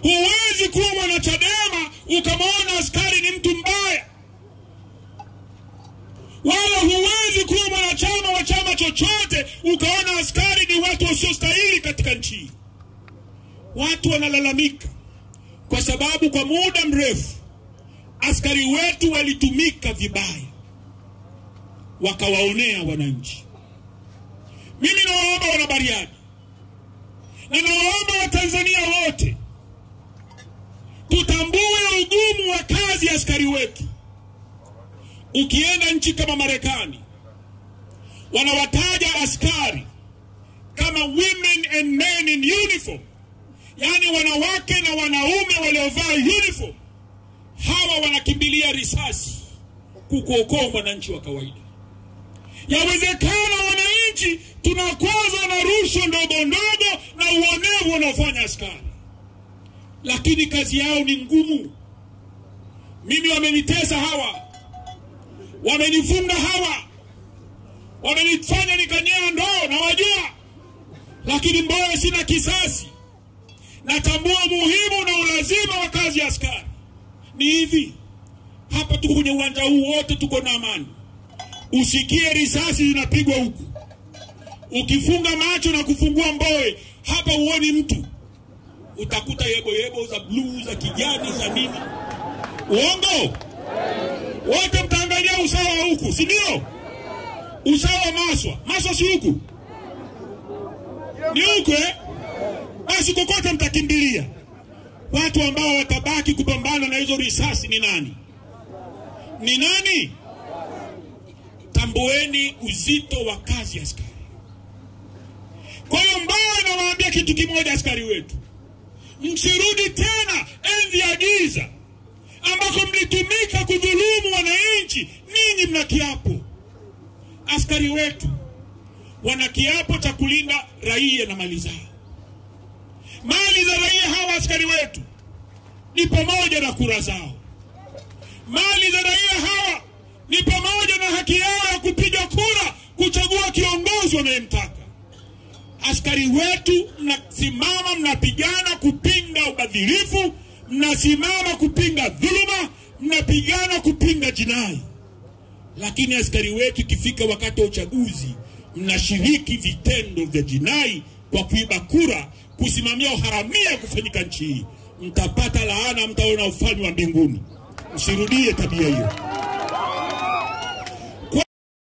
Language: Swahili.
Huwezi kuwa mwanachadema ukamwona askari ni mtu mbaya, wala huwezi kuwa mwanachama wa chama chochote ukaona askari ni watu wasiostahili katika nchi hii. Watu wanalalamika kwa sababu kwa muda mrefu askari wetu walitumika vibaya, wakawaonea wananchi. Mimi nawaomba wanabariadi na nawaomba Watanzania wote tutambue ugumu wa kazi ya askari wetu. Ukienda nchi kama Marekani, wanawataja askari kama women and men in uniform, yaani wanawake na wanaume waliovaa uniform. Hawa wanakimbilia risasi kukuokoa mwananchi wa kawaida. Yawezekana wananchi tunakwazwa na rushwa ndogo ndogo na uonevu wanaofanya askari, lakini kazi yao ni ngumu. Mimi wamenitesa hawa, wamenifunga hawa, wamenifanya nikanyea ndoo, nawajua, lakini mbona sina kisasi? Natambua umuhimu na ulazima wa kazi ya askari. Ni hivi, hapa tuko kwenye uwanja huu wote, tuko na amani usikie risasi zinapigwa huku, ukifunga macho na kufungua mboe hapa huoni mtu, utakuta yebo yebo za bluu za kijani za nini. Uongo? Wote mtaangalia usawa wa huku, si ndio? Usawa wa Maswa, Maswa si huku, ni huku eh? Basi kokote mtakimbilia. Watu ambao watabaki kupambana na hizo risasi ni nani? Ni nani? Tambueni uzito wa kazi ya askari. Kwa hiyo Mbowe nawaambia kitu kimoja, askari wetu, msirudi tena enzi ya giza ambako mlitumika kudhulumu wananchi. Ninyi mna kiapo, askari wetu wana kiapo cha kulinda raia na mali zao. Mali za raia hawa askari wetu ni pamoja na kura zao. Mali za raia hawa ni pamoja na haki yao ya kupiga kura kuchagua kiongozi wanayemtaka. Askari wetu mnasimama, mnapigana kupinga ubadhirifu, mnasimama kupinga dhuluma, mnapigana kupinga jinai. Lakini askari wetu ikifika wakati wa uchaguzi, mnashiriki vitendo vya jinai kwa kuiba kura, kusimamia uharamia kufanyika nchi hii. Mtapata laana, mtaona ufalme wa mbinguni. Msirudie tabia hiyo.